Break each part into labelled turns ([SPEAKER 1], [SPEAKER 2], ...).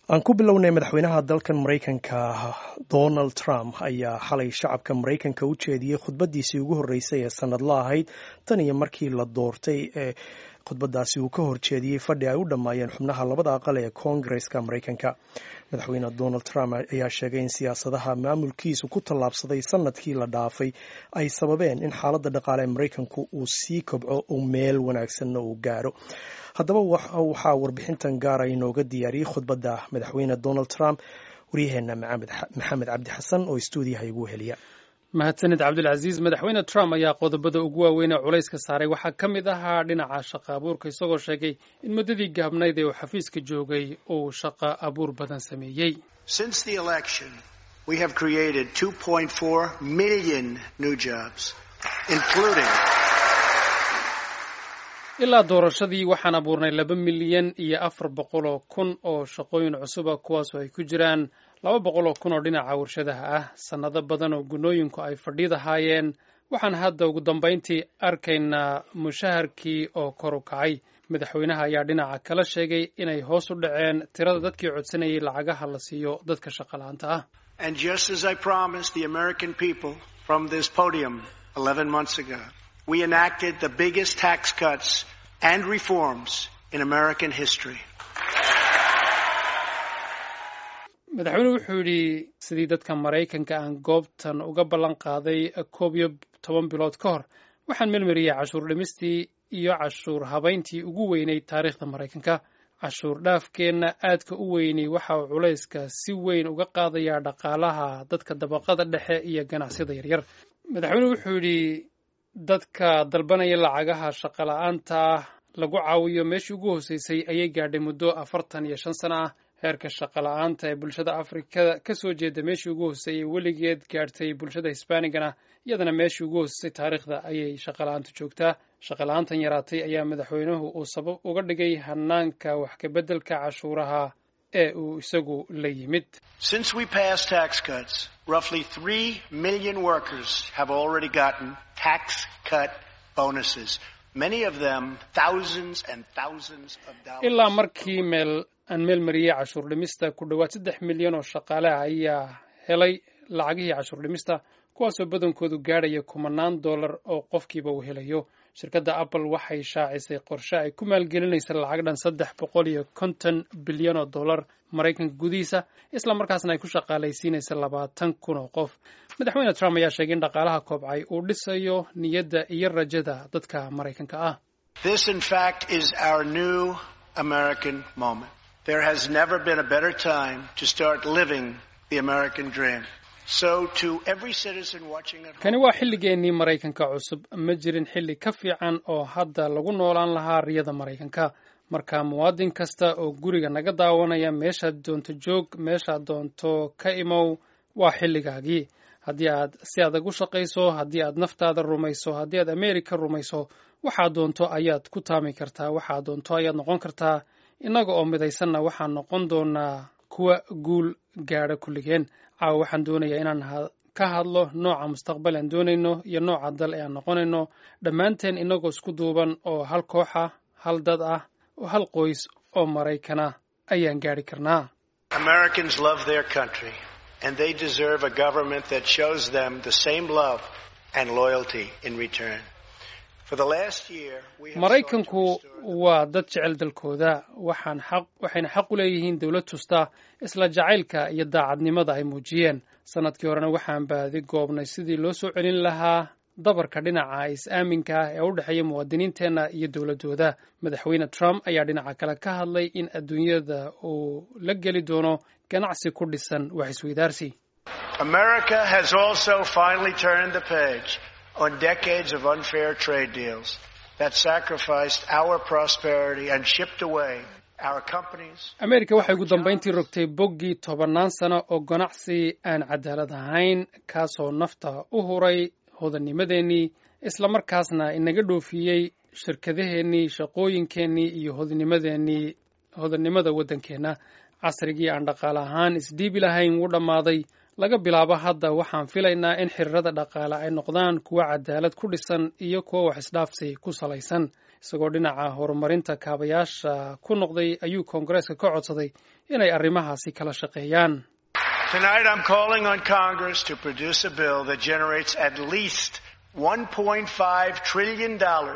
[SPEAKER 1] aan ku bilownay madaxweynaha dalkan maraykanka donald trump ayaa xalay shacabka maraykanka u jeediyey khudbadiisii ugu horreysay ee sanadla ahayd tan iyo markii la doortay ee khudbadaasi uu ka horjeediyey fadhi ay u dhammaayeen xubnaha labada aqal ee koongareska maraykanka madaxweyne donald trump ayaa sheegay in siyaasadaha maamulkiisu ku tallaabsaday sanadkii la dhaafay ay sababeen in xaaladda dhaqaale ee maraykanku uu sii kobco uu meel wanaagsanna uu gaaro haddaba waxaa warbixintan gaara inooga diyaariyey khudbadda madaxweyne donald trump waryaheena maxamed cabdi xasan oo stuudiyaha igu heliya
[SPEAKER 2] mahadsanid cabdilcasiis madaxweyne trump ayaa qodobada ugu waaweyn ee culayska saaray waxaa ka mid ahaa dhinaca shaqa abuurka isagoo sheegay in muddadii gaabnayd ee uu xafiiska joogay uu shaqa abuur badan sameeyey ilaa doorashadii waxaan abuurnay laba milyan iyo afar boqol oo kun oo shaqooyin cusuba kuwaasoo ay ku jiraan laba boqol oo kun oo dhinaca warshadaha ah sannado badan oo gunooyinku ay fadhiidahaayeen waxaan hadda ugu dambayntii arkaynaa mushaharkii oo kor u kacay madaxweynaha ayaa dhinaca kala sheegay inay hoos u dhaceen tirada dadkii codsanayay lacagaha la siiyo dadka shaqala-aanta ah
[SPEAKER 3] we enacted the biggest tax cuts and reforms in American history.
[SPEAKER 2] madaxweynuhu wuxuu yidhi sidii dadka maraykanka aan goobtan uga ballan qaaday koob iyo toban bilood ka hor waxaan melmariyey cashuur dhimistii iyo cashuur habayntii ugu weynay taariikhda maraykanka cashuur dhaafkeenna aadka u weynay waxa uu culayska si weyn uga qaadayaa dhaqaalaha dadka dabaqada dhexe iyo ganacsiyada yaryar madaxweynuhu wuxuu yidhi dadka dalbanaya lacagaha shaqala-aanta lagu caawiyo meeshii ugu hooseysay ayay gaadhay muddo afartan iyo shan sano ah heerka shaqala-aanta ee bulshada afrikada ka soo jeeda meeshii ugu hooseeyay weligeed gaadhtay bulshada hisbaanigana iyadana meeshii ugu hooseysay taariikhda ayay shaqala-aantu joogtaa shaqala-aantan yaraatay ayaa madaxweynuhu uu sabab uga dhigay hanaanka wax kabeddelka cashuuraha ee uu isagu la yimid
[SPEAKER 3] roughly 3 million workers have already gotten tax cut bonuses. Many of them thousands and thousands of dollars.
[SPEAKER 2] ilaa markii meel aan meel mariyey cashuur dhimista ku dhowaad saddex milyan oo shaqaale ah ayaa helay lacagihii cashuur dhimista kuwaasoo badankoodu gaadhaya kumanaan dollar oo qofkiiba uu helayo shirkadda apple waxay shaacisay qorshe ay ku maalgelinaysa lacag dhan saddex boqol iyo konton bilyan oo dollar maraykanka gudihiisa isla markaasna ay ku shaqaalaysiinaysa labaatan kun oo qof madaxweyne trump ayaa sheegay in dhaqaalaha koobcay uu dhisayo niyadda iyo rajada dadka maraykanka ah
[SPEAKER 3] This, in fact, is our new American moment. There has never been a better time to start living the American dream.
[SPEAKER 2] kani waa xilligeennii maraykanka cusub ma jirin xilli ka fiican oo hadda lagu noolaan lahaa riyada maraykanka marka muwaadin kasta oo guriga naga daawanaya meeshaad doonto joog meeshaad doonto ka imow waa xilligaagii haddii aad si adag u shaqayso haddii aad naftaada rumayso haddii aad ameerika rumayso waxaad doonto ayaad ku taami kartaa waxaad doonto ayaad noqon kartaa innaga oo midaysanna waxaan noqon doonaa kuwa guul gaadha kulligeen caawa waxaan doonayaa inaan ka hadlo nooca mustaqbal aan doonayno iyo nooca dal ee aan noqonayno dhammaanteen innagoo isku duuban oo hal koox ah hal dad ah oo hal qoys oo maraykana ayaan gaadhi karnaa
[SPEAKER 3] Americans love their country and they deserve a government that shows them the same love and loyalty in return.
[SPEAKER 2] maraykanku waa dad jecel dalkooda waxaan xaq waxayna xaq u leeyihiin dowlad tusta isla jacaylka iyo daacadnimada ay muujiyeen sannadkii horena waxaan baadi goobnay sidii loo soo celin lahaa dabarka dhinaca is-aaminka ah ee u dhexeeya muwaadiniinteenna iyo dowladdooda madaxweyne trump ayaa dhinaca kale ka hadlay in adduunyada uu la geli doono ganacsi ku dhisan wax isweydaarsi
[SPEAKER 3] America has also finally turned the page on decades of unfair trade deals that sacrificed our prosperity and shipped away our companies.
[SPEAKER 2] ameerika waxay ugu dambayntii rogtay boggii tobannaan sano oo ganacsi aan cadaalad ahayn kaasoo nafta u huray hodanimadeennii isla markaasna inaga dhoofiyey shirkadaheennii shaqooyinkeennii iyo hodanimadeennii hodannimada waddankeenna casrigii aan dhaqaale ahaan isdhiibi lahayn wuu dhammaaday laga bilaabo hadda waxaan filaynaa in xiriirada dhaqaale ay noqdaan kuwo cadaalad ku dhisan iyo kuwo wax isdhaafsi ku salaysan isagoo dhinaca horumarinta kaabayaasha ku noqday ayuu koongareeska ka codsaday inay arrimahaasi kala shaqeeyaan
[SPEAKER 3] Tonight I'm calling on Congress to produce a bill that generates at least $1.5 trillion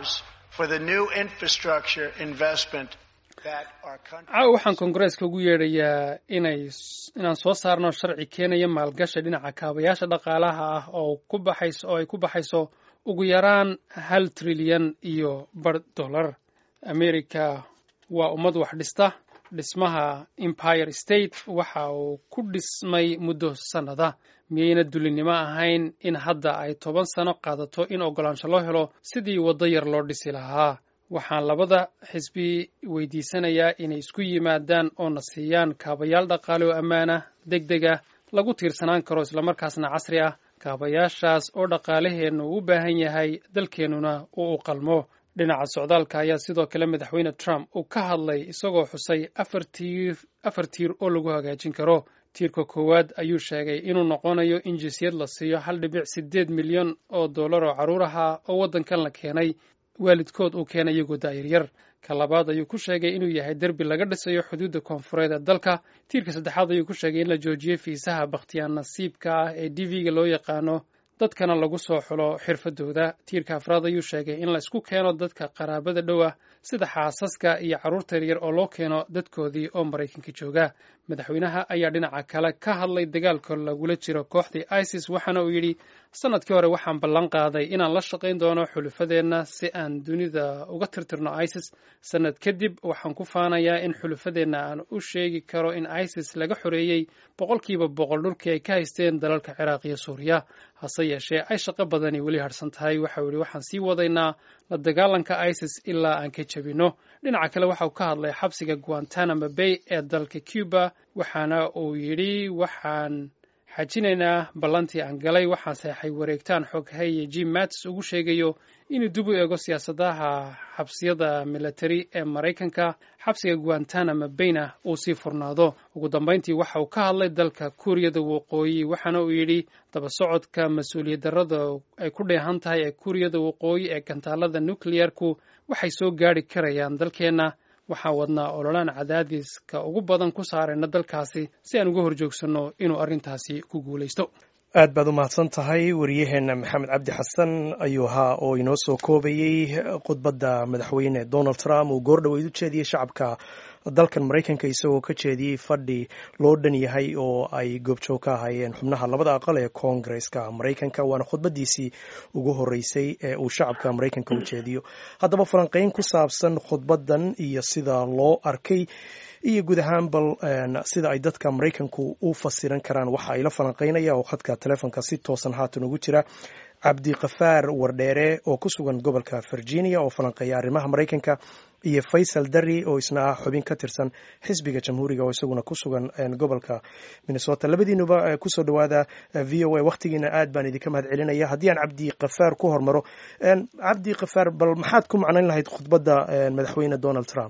[SPEAKER 3] for the new infrastructure investment that our country
[SPEAKER 2] caawa waxaan koongareeska ugu yeedhayaa inay inaan soo saarno sharci keenaya maalgashi dhinaca kaabayaasha dhaqaalaha ah oo ku baxayso oo ay ku baxayso ugu yaraan hal trilyan iyo bar dollar america waa ummad wax dhista dhismaha empire state waxa uu ku dhismay muddo sannada miyayna dulinimo ahayn in hadda ay toban sano qaadato in oggolaansho loo helo sidii waddo yar loo dhisi lahaa waxaan labada xisbi weydiisanayaa inay isku yimaadaan oo na siiyaan kaabayaal dhaqaale oo ammaanah deg deg ah lagu tiirsanaan karo islamarkaasna casri ah kaabayaashaas oo dhaqaalaheennu u baahan yahay dalkeennuna uu u qalmo dhinaca socdaalka ayaa sidoo kale madaxweyne trump uu ka hadlay isagoo xusay afar tiir afar tiir oo lagu hagaajin karo tiirka koowaad ayuu sheegay inuu noqonayo in jinsiyad la siiyo hal dhibic siddeed milyan oo dollar oo carruur ahaa oo waddankan la keenay waalidkood uu keenay iyagoo da'yaryar ka labaad ayuu ku sheegay inuu yahay derbi laga dhisayo xuduudda koonfureed ee dalka tiirka saddexaad ayuu ku sheegay in la joojiyo fiisaha bakhtiyaan nasiibka ah ee d v-ga loo yaqaano dadkana lagu soo xulo xirfadooda tiirka afraad ayuu sheegay in la isku keeno dadka qaraabada dhow ah sida xaasaska iyo carruurta yaryar oo loo keeno dadkoodii oo maraykanka jooga madaxweynaha ayaa dhinaca kale ka hadlay dagaalka lagula jiro kooxdii isis waxaana uu yidhi sanadkii hore waxaan ballan qaaday inaan la shaqayn doono xulufadeenna si aan dunida uga tirtirno isis sanad kadib waxaan ku faanayaa in xulufadeenna aan u sheegi karo in isis laga xoreeyey boqolkiiba boqol dhulkii ay ka haysteen dalalka ciraaq iyo suuriya hase yeeshee ay shaqo badani weli harsan tahay waxau yidhi waxaan sii wadaynaa la dagaalanka isis ilaa aan ka jebinno dhinaca kale waxa uu ka hadlay xabsiga guantanamo bay ee dalka cuba waxaana uu yidhi waxaan xajinaynaa ballantii aan galay waxaan seexay wareegtaan xoghaye jim mattis ugu sheegayo inuu dib u eego siyaasadaha xabsiyada military ee maraykanka xabsiga guantanamo bayna uu sii furnaado ugu dambayntii waxa uu ka hadlay dalka kuuriyada waqooyi waxaana uu yidhi daba socodka mas-uuliyad darrada ay ku dheehan tahay ee kuuriyada waqooyi ee gantaalada nucleyarku waxay soo gaadhi karayaan dalkeenna waxaan wadnaa ololaan cadaadiska ugu badan ku saarayna dalkaasi si aan uga horjoogsanno inuu arrintaasi ku guulaysto
[SPEAKER 1] aad baad u mahadsan tahay wariyaheenna maxamed cabdi xasan ayuu ahaa oo inoo soo koobayey khudbadda madaxweyne donald trump uu goordhoweyd u jeediyey shacabka dalkan maraykanka isagoo ka jeediyey fadhi loo dhan yahay oo ay goobjoog ka ahaayeen xubnaha labada aqal ee koongareska maraykanka waana khudbadiisii ugu horeysay ee uu shacabka maraykanka u jeediyo haddaba falanqeyn ku saabsan khudbaddan iyo sida loo arkay iyo guud ahaan bal sida ay dadka maraykanku u fasiran karaan waxa ay la falanqeynaya oo khadka telefoonka si toosan haatan ugu jira cabdiqafaar wardheere oo ku sugan gobolka virginia oo falanqeeya arrimaha maraykanka iyo faysal dari oo isna ah xubin ka tirsan xisbiga jamhuuriga oo isaguna ku sugan gobolka minnesota labadiinuba kusoo dhawaada v o a wakhtigiina aad baan idinka mahad celinaya haddii aan cabdi kafaar ku hormaro cabdi kafaar bal maxaad ku macnayn lahayd khudbadda madaxweyne donald trump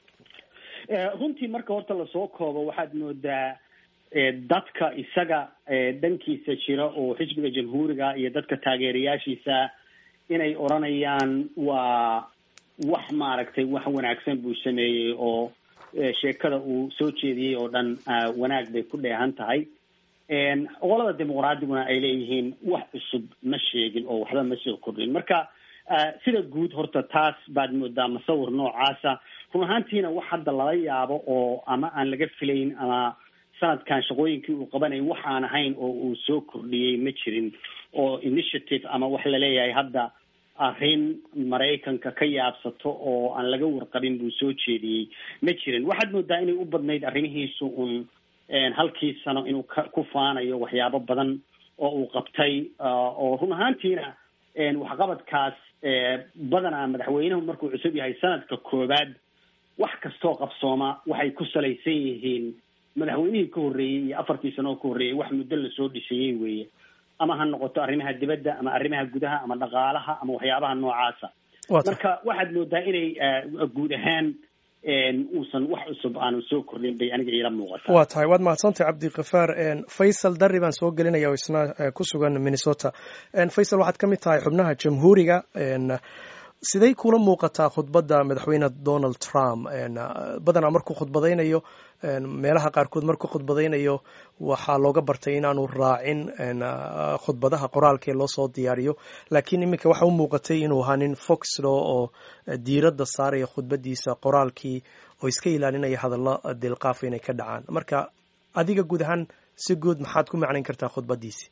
[SPEAKER 4] runtii marka horta lasoo koobo waxaad moodaa dadka isaga dhankiisa jira oo xisbiga jamhuuriga iyo dadka taageerayaashiisa inay odranayaan waa wax maaragtay wax wanaagsan buu sameeyey oo sheekada uu soo jeediyey oo dhan wanaag bay ku dheehan tahay qolada dimuqraadiguna ay leeyihiin wax cusub ma sheegin oo waxba ma soo kordhin marka sida guud horta taas baad moodaa masawir noocaasa run ahaantiina wax hadda lala yaabo oo ama aan laga filayn ama sanadkan shaqooyinkii uu qabanayay wax aan ahayn oo uu soo kordhiyey ma jirin oo initiative ama wax laleeyahay hadda arrin maraykanka ka yaabsato oo aan laga warqabin buu soo jeediyey ma jirin waxaad moodaa inay u badnayd arrimihiisu un halkii sano inuu ka ku faanayo waxyaabo badan oo uu qabtay oo run ahaantiina waxqabadkaas badanaa madaxweynuhu markuu cusub yahay sanadka koowaad wax kastoo qabsooma waxay ku salaysan yihiin madaxweynihii ka horreeyey iyo afartii sano oo ka horreeyey wax muddo lasoo dhisayey weeye ama ha noqoto arrimaha dibadda ama arrimaha gudaha ama dhaqaalaha ama waxyaabaha noocaasa marka waxaad moodaa inay guud ahaan uusan wax cusub aanu soo kordhin bay aniga iila muuqataa
[SPEAKER 1] waa tahay waad mahadsantahay cabdikafaar faysal darri baan soo gelinaya oo isna ku sugan minnesota faysal waxaad ka mid tahay xubnaha jamhuuriga siday kula muuqataa khudbadda madaxweyne donald trump badanaa markuu khudbadaynayo meelaha qaarkood markuu khudbadaynayo waxaa looga bartay inaanu raacin khudbadaha qoraalkee loo soo diyaariyo laakiin iminka waxa u muuqatay inuu ahaa nin foxlo oo diiradda saaraya khudbadiisa qoraalkii oo iska ilaalinaya hadallo dilqaafa inay ka dhacaan marka adiga guud ahaan si guud maxaad ku macnayn kartaa khudbadiisi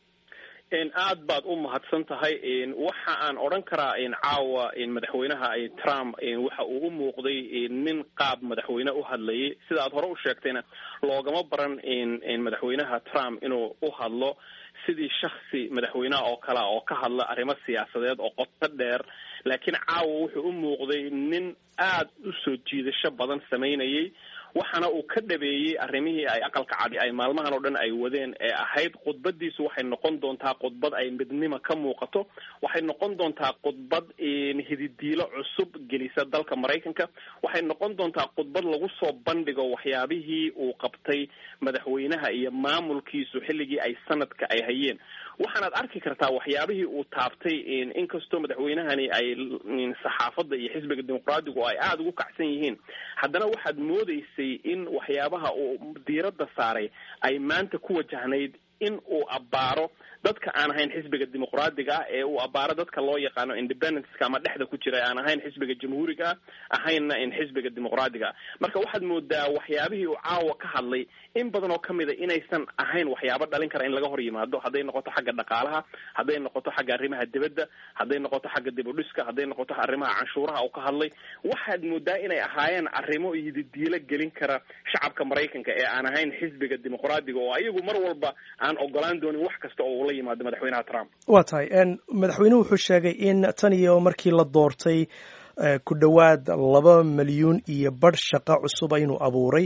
[SPEAKER 5] aad baad u mahadsan tahay waxa aan odhan karaa caawa madaxweynaha trump waxa uu u muuqday nin qaab madaxweyne u hadlayay sida aad hore u sheegtayna loogama baran madaxweynaha trump inuu u hadlo sidii shaksi madaxweyneha oo kalea oo ka hadla arrimo siyaasadeed oo qoto dheer laakiin caawa wuxuu u muuqday nin aad u soo jiidasho badan samaynayay waxaana uu ka dhabeeyey arrimihii ay aqalka cadi ay maalmahan oo dhan ay wadeen ee ahayd khudbadiisu waxay noqon doontaa khudbad ay midnimo ka muuqato waxay noqon doontaa khudbad hididiilo cusub gelisa dalka maraykanka waxay noqon doontaa khudbad lagu soo bandhigo waxyaabihii uu qabtay madaxweynaha iyo maamulkiisu xilligii ay sanadka ay hayeen waxaanaad arki kartaa waxyaabihii uu taabtay inkastoo madaxweynahani ay saxaafadda iyo xisbiga dimuqraadigu ay aada ugu kacsan yihiin haddana waxaad moodeysay in waxyaabaha uu diiradda saaray ay maanta ku wajahnayd in uu abbaaro dadka aan ahayn xisbiga dimuqraadiga ah ee uu abbaaro dadka loo yaqaano independenceka ama dhexda ku jira aan ahayn xisbiga jamhuuriga ah ahaynna in xisbiga dimuqraadiga ah marka waxaad moodaa waxyaabihii uu caawa ka hadlay in badan oo kamid a inaysan ahayn waxyaabo dhalin kara in laga hor yimaado hadday noqoto xagga dhaqaalaha hadday noqoto xagga arrimaha dibadda hadday noqoto xagga dib u dhiska hadday noqoto arrimaha canshuuraha uu ka hadlay waxaad moodaa inay ahaayeen arrimo yididiilo gelin kara shacabka maraykanka ee aan ahayn xisbiga dimuqraadiga oo ayagu mar walba aan ogolaan doonin wax kasta oo ula yimaado madaxweynaha trump
[SPEAKER 1] waa tahay madaxweynuhu wuxuu sheegay in tan iyo markii la doortay ku dhowaad laba milyuun iyo badh shaqo cusuba inuu abuuray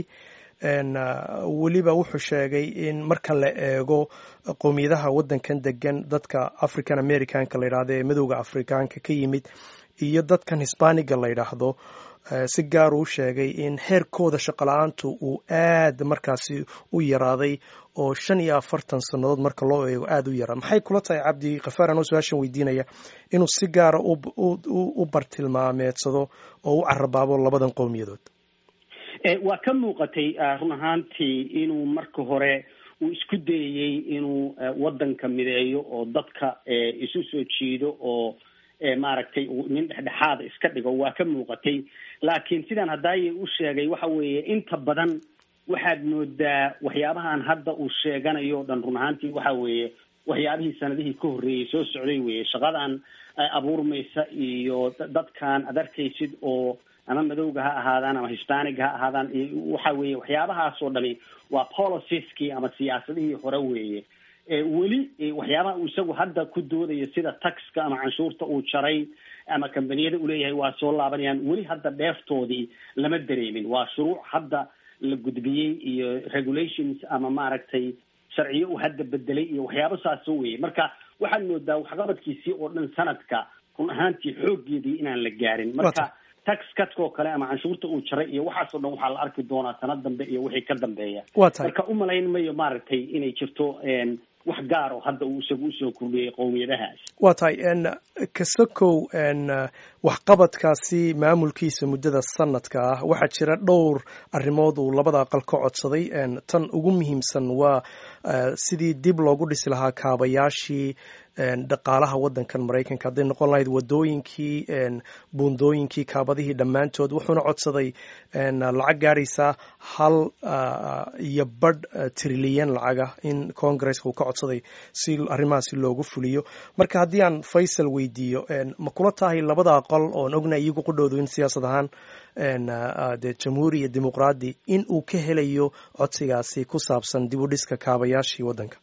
[SPEAKER 1] weliba wuxuu sheegay in marka la eego qowmiyadaha waddankan degan dadka african americanka la yidhahdo ee madowda afrikaanka ka yimid iyo dadkan hisbaaniga la yidhaahdo si gaar uu sheegay in heerkooda shaqola-aantu uu aad markaasi u yaraaday oo shan iyo afartan sannadood marka loo eego aada u yaraa maxay kula tahay cabdi kafaar anoo su-aashan weydiinaya inuu si gaara u bartilmaameedsado oo u carabaabo labadan qowmiyadood
[SPEAKER 4] waa ka muuqatay run ahaantii inuu marka hore uu isku dayayey inuu waddanka mideeyo oo dadka isu soo jiido oo maaragtay nin dhexdhexaada iska dhigo waa ka muuqatay laakiin sidaan haddaaya u sheegay waxa weeye inta badan waxaad moodaa waxyaabahan hadda uu sheeganayo o dhan run ahaantii waxa weeye waxyaabihii sanadihii ka horreeyey soo socday weye shaqadan abuurmaysa iyo dadkan ad arkaysid oo ama madowga ha ahaadaan ama hispanic ha ahaadaan waxa weeye waxyaabahaas oo dhami waa policieski ama siyaasadihii hore weeye weli waxyaabaha uu isagu hadda ku doodayo sida taxka ama canshuurta uu jaray ama kambaniyada uleeyahay waa soo laabanayaan weli hadda dheeftoodii lama dareemin waa shuruuc hadda la gudbiyey iyo regulations ama maaragtay sharciyo uu hadda bedelay iyo waxyaabo saaso weye marka waxaad moodaa waxqabadkiisii oo dhan sanadka run ahaantii xooggeedii inaan la gaarin marka tax cutkoo kale ama canshuurta uu jaray iyo waxaasoo dhan waxaa la arki doonaa sanad dambe iyo wixii ka dambeeya marka umalayn mayo maaragtay inay jirto wax gaar oo hadda uu isagu usoo kordhiyey qowmiyadahaas
[SPEAKER 1] waa tahay kasakow waxqabadkaasi maamulkiisa muddada sanadka ah waxaa jira dhowr arrimood uu labada aqal ka codsaday tan ugu muhiimsan waa sidii dib loogu dhisi lahaa kaabayaashii dhaqaalaha waddankan maraykanka hadday noqon lahayd wadooyinkii buundooyinkii kaabadihii dhammaantood wuxuuna codsaday lacag gaaraysa hal iyo badh trilyan lacaga in congaresska uu ka codsaday si arrimahaasi loogu fuliyo marka haddii aan faysal weydiiyo ma kula tahay labada aqal oon ogna iyagu qudhowdu in siyaasad ahaan dee jamhuuri iyo dimuqraadi in uu ka helayo codsigaasi ku saabsan dib u dhiska kaabayaashii waddanka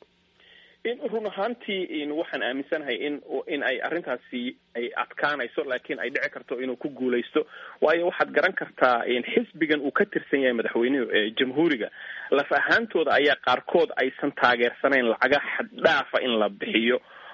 [SPEAKER 5] run ahaantii waxaan aaminsanahay in in ay arrintaasi ay adkaanayso laakiin ay dhici karto inuu ku guulaysto waayo waxaad garan kartaa xisbigan uu ka tirsan yahay madaxweynuhu jamhuuriga laf ahaantooda ayaa qaarkood aysan taageersanayn lacaga xaddhaafa in la bixiyo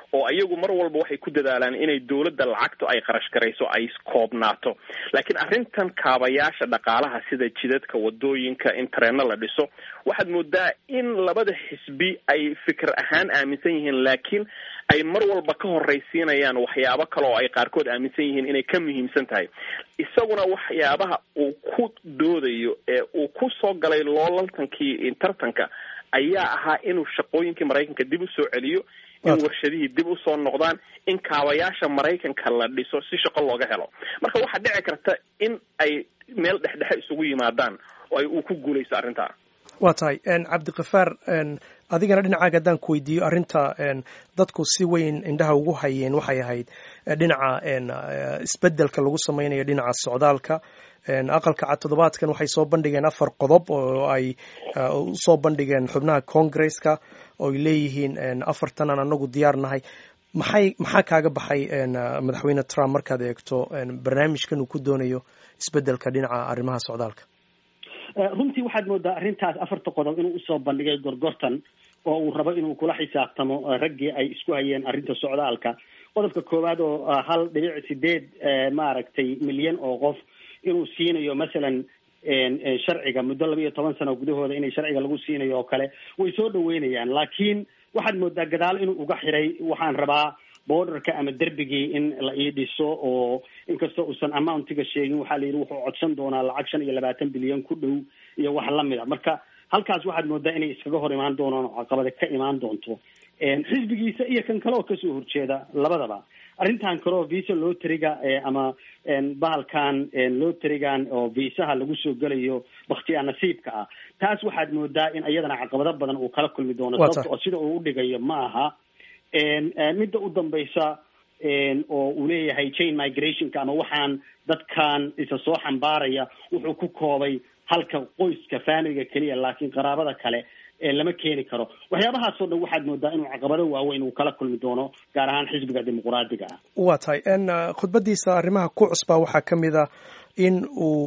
[SPEAKER 5] oo iyagu mar walba waxay ku dadaalaan inay dowladda lacagtu ay qarash garayso ay koobnaato laakiin arrintan kaabayaasha dhaqaalaha sida jidadka wadooyinka in tareenno la dhiso waxaad moodaa in labada xisbi ay fikir ahaan aaminsan yihiin laakiin ay mar walba ka horraysiinayaan waxyaabo kale oo ay qaarkood aaminsan yihiin inay ka muhiimsan tahay isaguna waxyaabaha uu ku doodayo ee uu ku soo galay loolantankii tartanka ayaa ahaa inuu shaqooyinkii maraykanka dib u soo celiyo in warshadihii dib usoo noqdaan in kaabayaasha maraykanka la dhiso si shaqo looga helo marka waxaa dhici karta in ay meel dhexdhexe isugu yimaadaan oo ay uu ku guulaysto arrintaa
[SPEAKER 1] waa tahay cabdikafaar adigana dhinacaaga haddaan ku weydiiyo arrinta dadku si weyn indhaha ugu hayeen waxay ahayd dhinaca isbeddelka lagu sameynayo dhinaca socdaalka aqalka cad toddobaadkan waxay soo bandhigeen afar qodob oo ay usoo bandhigeen xubnaha congresska oo ay leeyihiin afartan aan anagu diyaar nahay maxay maxaa kaaga baxay madaxweyne trump markaad eegto barnaamijkan uu ku doonayo isbeddelka dhinaca arrimaha socdaalka
[SPEAKER 4] runtii waxaad moodaa arrintaas afarta qodob inuu usoo bandhigay gorgortan oo uu rabo inuu kula xisaabtamo raggii ay isku hayeen arrinta socdaalka qodobka koowaad oo hal dhibic sideed maaragtay milyan oo qof inuu siinayo masalan sharciga muddo laba iyo toban sano gudahooda inay sharciga lagu siinayo oo kale way soo dhaweynayaan laakiin waxaad moodaa gadaal inuu uga xiray waxaan rabaa borderka ama derbigii in la ii dhiso oo inkastoo uusan amountiga sheegin waxaa la yidhi wuxuu codsan doonaa lacag shan iyo labaatan bilyan ku dhow iyo wax lamid a marka halkaas waxaad moodaa inay iskaga hor imaan doonaan oo caqabada ka imaan doonto xisbigiisa iyo kan kale oo kasoo horjeeda labadaba arrintan kale oo visa loteriga ama bahalkan loterigan oo viisaha lagu soo gelayo baktiyaa nasiibka ah taas waxaad moodaa in iyadana caqabado badan uu kala kulmi doono sababta oo sida uu udhigayo ma aha midda u dambaysa oo uu leeyahay chain migrationka ama waxaan dadkan isa soo xambaaraya wuxuu ku koobay halka qoyska faamiliga keliya laakiin qaraabada kale lama keeni karo waxyaabahaasoo dhan waxaad moodaa inuu caqabado waaweyn uu kala kulmi doono gaar ahaan xisbiga dimuquraadiga ah
[SPEAKER 1] waa tahay khudbadiisa arrimaha ku cusbaa waxaa ka mid a in uu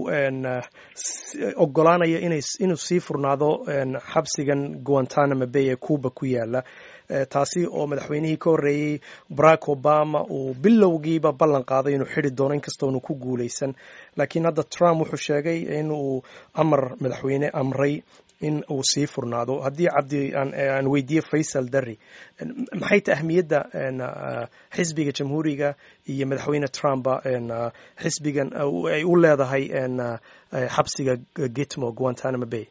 [SPEAKER 1] ogolaanayo inuu sii furnaado xabsigan guantanamo bay ee cuba ku yaala taasi oo madaxweynihii ka horreeyey barack obama uu bilowgiiba ballan qaaday inuu xidi doono inkastoonu ku guulaysan laakiin hadda trump wuxuu sheegay in uu amar madaxweyne amray in uu sii furnaado haddii cabdi aan weydiiye faysal darri maxay ta ahmiyadda xisbiga jamhuuriga iyo madaxweyne trumpa xisbigan ay u leedahay xabsiga gitmo guantanamo bay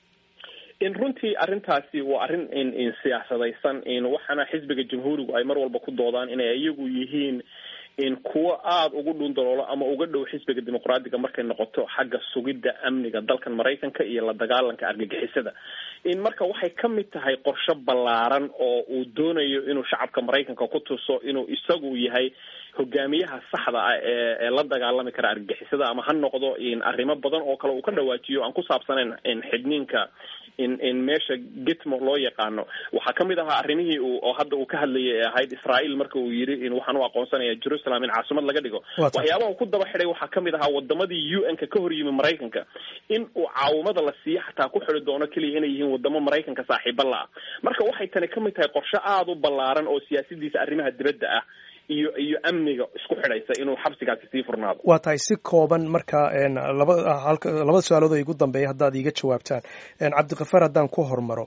[SPEAKER 5] in runtii arrintaasi waa arrin in siyaasadaysan in waxaana xisbiga jamhuurigu ay mar walba ku doodaan inay iyagu yihiin in kuwo aada ugu dhundaloolo ama uga dhow xisbiga dimuqraadiga markay noqoto xagga sugidda amniga dalkan maraykanka iyo la dagaalanka argagixisada in marka waxay ka mid tahay qorshe ballaaran oo uu doonayo inuu shacabka maraykanka ku tuso inuu isagu yahay hogaamiyaha saxda ah ee ee la dagaalami kara argagixisada ama ha noqdo in arrimo badan oo kale uu ka dhawaajiyo aan ku saabsanayn in xidhniinka in in meesha gitmo loo yaqaano waxaa kamid ahaa arrimihii uu oo hadda uu ka hadlayay ee ahayd israel marka uu yidhi in waxaan u aqoonsanaya jerusalem in caasimad laga dhigo waxyaabaha uu ku daba xidhay waxaa kamid ahaa wadamadii u n ka ka hor yimi maraykanka in uu caawimada la siiyo xataa ku xidi doono keliya inay yihiin wadamo maraykanka saaxiiba la ah marka waxay tani kamid tahay qorshe aada u ballaaran oo siyaasadiisa arrimaha dibadda ah iyo iyo amniga isku xidhaysa inuu xabsigaasi sii furnaado
[SPEAKER 1] waa tahay si kooban marka laba labada su-aalood oo igu dambeeya haddaad iiga jawaabtaan cabdikafaar haddaan ku hormaro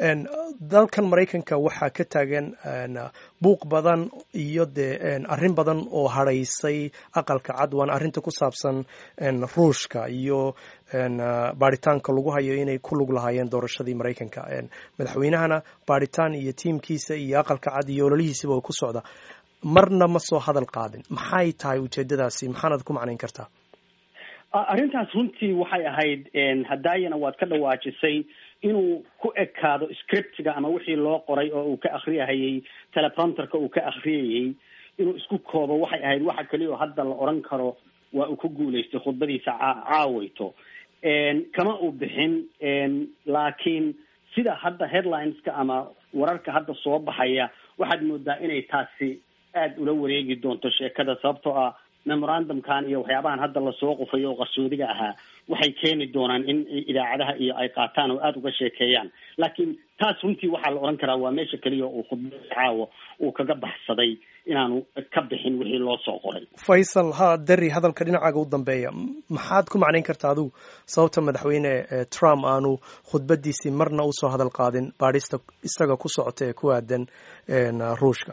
[SPEAKER 1] dalkan maraykanka waxaa ka taagan buuq badan iyo dee arrin badan oo hadhaysay aqalka cad waana arrinta ku saabsan ruushka iyo baaritaanka lagu hayo inay ku lug lahaayeen doorashadii maraykanka madaxweynahana baaritaan iyo tiimkiisa iyo aqalka cad iyo ololihiisiba way ku socdaa marna ma soo hadal qaadin maxay tahay ujeedadaasi maxaanad ku macnayn kartaa
[SPEAKER 4] arrintaas runtii waxay ahayd hadaayana waad ka dhawaajisay inuu ku ekaado scriptiga ama wixii loo qoray oo uu ka akriyahayey teleprompterka uu ka akriyayey inuu isku koobo waxay ahayd waxa keliya oo hadda la oran karo waa uu ku guulaystay khudbadiisa caaweyto kama uu bixin laakiin sida hadda headlineska ama wararka hadda soo baxaya waxaad moodaa inay taasi aada ula wareegi doonto sheekada sababtoo ah memorandumkan iyo waxyaabahan hadda lasoo qufayo oo qarsoodiga ahaa waxay keeni doonaan in idaacadaha iyo ay qaataan oo aada uga sheekeeyaan laakiin taas runtii waxaa la odhan karaa waa meesha keliya uu khudbada caawa uu kaga baxsaday inaanu ka bixin wixii loo soo qoray
[SPEAKER 1] faysal ha deri hadalka dhinacaaga u dambeeya maxaad ku macnayn kartaa adigu sababta madaxweyne trump aanu khudbadiisii marna usoo hadal qaadin baadhista isaga ku socota ee ku aadan ruushka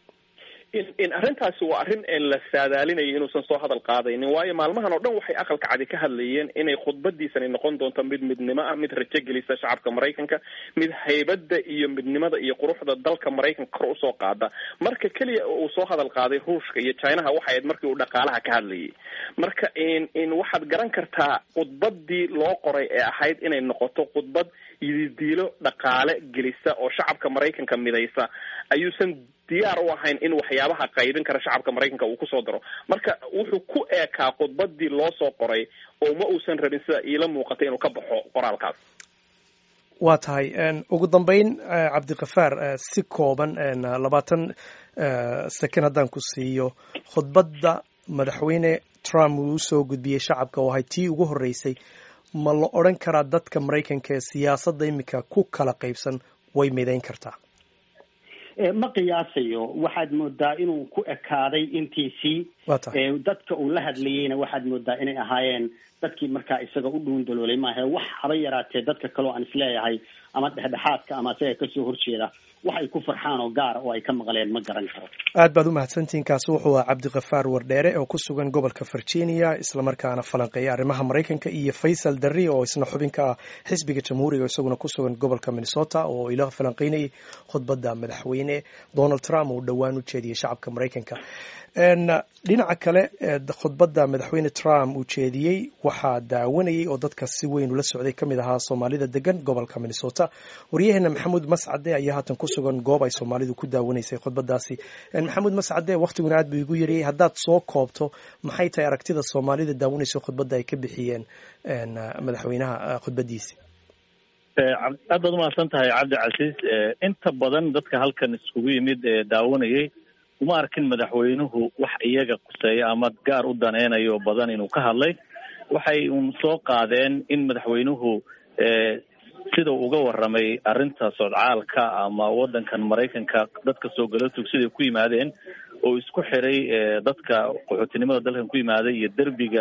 [SPEAKER 5] in arrintaasi waa arrin la saadaalinayo inuusan soo hadal qaadaynin waayo maalmahan oo dhan waxay aqalka cadi ka hadlayeen inay khudbadiisani noqon doonto mid midnimo ah mid rajo gelisa shacabka maraykanka mid haybadda iyo midnimada iyo quruxda dalka maraykanka kor usoo qaada marka keliya uu soo hadal qaaday ruushka iyo chinaha waxay ahayd markii uu dhaqaalaha ka hadlayay marka in waxaad garan kartaa khudbadii loo qoray ee ahayd inay noqoto khudbad yididiilo dhaqaale gelisa oo shacabka maraykanka midaysa ayuusan diyaar u ahayn in waxyaabaha qaybin kara shacabka maraykanka uu kusoo daro marka wuxuu ku eekaa khudbadii loo soo qoray oo ma uusan rabin sida iila muuqatay inuu ka baxo qoraalkaas
[SPEAKER 1] waa tahay ugu dambeyn cabdikafaar si kooban labaatan second haddaan ku siiyo khudbadda madaxweyne trump uu usoo gudbiyey shacabka oo ahay tii ugu horreysay ma la odhan karaa dadka maraykanka ee siyaasadda imika ku kala qaybsan way midayn kartaa
[SPEAKER 4] ma qiyaasayo waxaad moodaa inuu ku ekaaday intiisii dadka uu la hadlayeyna waxaad moodaa inay ahaayeen dadkii markaa isaga u dhuundaloolay maaha wax haba yaraatee dadka kaleo aan isleeyahay ama dhexdhexaadka ama isaga kasoo horjeeda wax ay ku farxaan oo gaara oo ay ka maqleen ma garan karo
[SPEAKER 1] aad baad u mahadsantihiin kaasi wuxuu aha cabdikafaar wardheere oo ku sugan gobolka virginia islamarkaana falanqeeya arrimaha maraykanka iyo faysal darri oo isna xubin ka ah xisbiga jamhuuriga isaguna ku sugan gobolka minnesota oo ila falanqeynayay khudbadda madaxweyne donald trump uu dhowaan u jeediyey shacabka maraykanka dhinaca kale khudbadda madaxweyne trump uu jeediyey waxaa daawanayay oo dadka si weyn ula socday ka mid ahaa soomaalida degan gobolka minnesota waryaheena maxamuud mascade ayaa haatan ku sugan goob ay soomaalidu ku daawanaysay khudbadaasi maxamuud mascade waktiguna aad buu igu yariyey haddaad soo koobto maxay tahay aragtida soomaalida daawanaysa khudbadda ay ka bixiyeen madaxweynaha khudbadiisi
[SPEAKER 6] aad baad umahadsan tahay cabdi casiis inta badan dadka halkan iskugu yimid ee daawanayay uma arkin madaxweynuhu wax iyaga quseeya ama gaar u daneynayo badan inuu ka hadlay waxay un soo qaadeen in madaxweynuhu sida uga warramay arrinta sodcaalka ama waddankan maraykanka dadka soo galotug siday ku yimaadeen oo isku xiray dadka qaxootinimada dalkan ku yimaaday iyo derbiga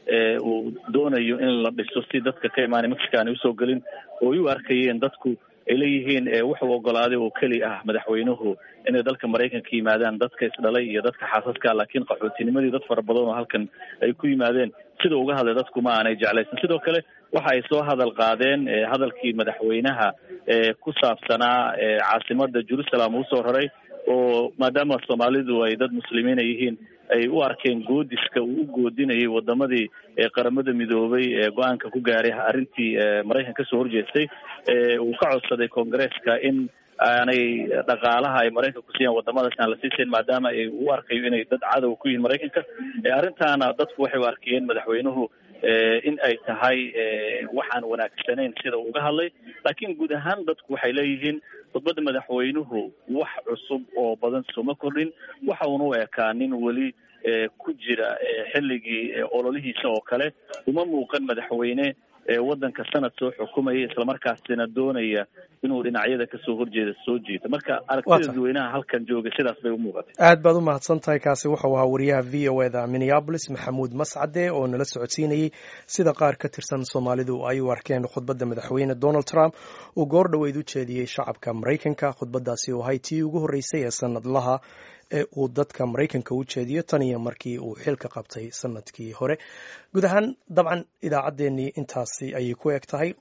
[SPEAKER 6] uu doonayo in la dhiso si dadka ka imaanay mexico aanay usoo gelin oo ay u arkayeen dadku ay leeyihiin wuxuu ogolaaday oo keli ah madaxweynuhu inay dalka maraykanka yimaadaan dadka isdhalay iyo dadka xaasaska laakiin qaxootinimadii dad fara badan oo halkan ay ku yimaadeen sida uga hadlay dadku ma aanay jeclaysan sidoo kale waxa ay soo hadal qaadeen hadalkii madaxweynaha ku saabsanaa caasimada jerusalem uu soo raray oo maadaama soomaalidu ay dad muslimiina yihiin ay u arkeen goodiska uu u goodinayay wadamadii qaramada midoobay ee go-aanka ku gaaray arrintii maraykan kasoo horjeestay uu ka codsaday koongareeska in aanay dhaqaalaha ay maraykanka kusiiyaan wadamadaas aan la siisayn maadaama ay u arkayo inay dad cadow ku yihiin maraykanka arrintaana dadku waxay u arkayeen madaxweynuhu in ay tahay waxaan wanaagsanayn sida uu uga hadlay laakiin guud ahaan dadku waxay leeyihiin khudbadda madaxweynuhu wax cusub oo badan sooma kordhin waxa uuna u ekaa nin weli ku jira xilligii ololihiisa oo kale uma muuqan madaxweyne waddanka sanad soo xukumaya islamarkaasina doonaya inuu dhinacyada kasoo horjeeda soo jiito marka aragtida dadweynaha halkan jooga sidaas bay u muuqatay
[SPEAKER 1] aad baad u mahadsan tahay kaasi wuxuu ahaa wariyaha v o eda minneabolis maxamuud mascade oo nala socodsiinayey sida qaar ka tirsan soomaalidu ay u arkeen khudbadda madaxweyne donald trump uu goor dhoweyd u jeediyey shacabka maraykanka khudbadaasi oo ahay tii ugu horreysay ee sanadlaha ee uu dadka maraykanka u jeediyo tan iyo markii uu xilka qabtay sanadkii hore guud ahaan dabcan idaacaddeenii intaasi ayay ku eg tahay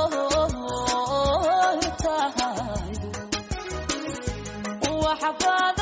[SPEAKER 7] حباب